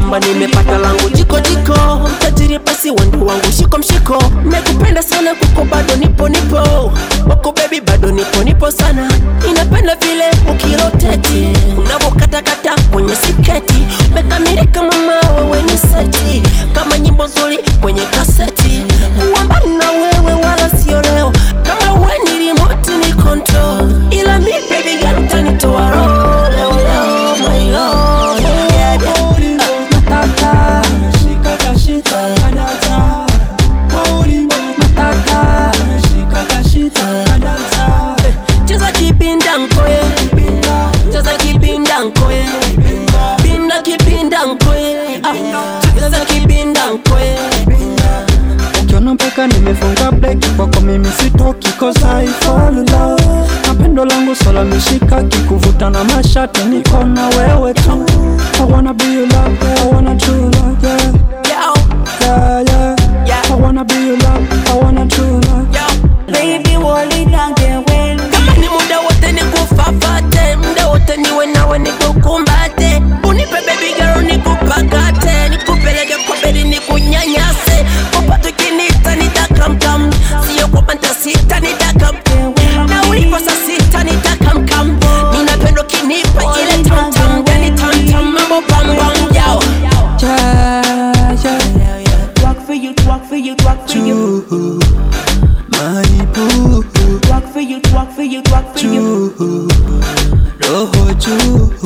kwamba nimepata langu jiko jiko tajiri basi wendo wangu shiko mshiko nakupenda sana kuko bado nipo nipo wako bebi bado nipo nipo sana inapenda vile ukiroteti unavokatakata kwenye siketi mekamilika mama wewe ni seti kama nyimbo nzuri kwenye kaseti kuwa na wewe wala sio leo kama we ni remote ni control ila mi baby girl utanitoa roho leo leo my lord yeah, yeah. cheza kipinda nkoye cheza kipinda nkoye pinda kipinda nkoye Ah, cheza kipinda nkoye ukiona mpaka nimefunga breki kwako mimi sitoki cause I fall in love na pendo langu sola mishika kikuvuta na mashati niko na wewe tu I wanna be your love, yeah, I wanna true love, yeah, Yo, yeah, yeah. Yeah. I wanna be your love, I wanna true love. yo. Baby, hold it down, get well. kama ni muda wote nikufafate muda wote niwe nawe nikukumbate unipe baby girl nikupakate nikupeleke kwa bedi nikunyanyase popote ukinita nitakamkam sio kwamba ntasita nitakamkam na ulipo saa sita nitakamkam ninapendo kinipa ile tamtam yani tamtam mambo bambam yao Yeah, yeah. Work for you, work for you, work for you. Ooh, my boo, Work for you, work for you, work for you. roho juu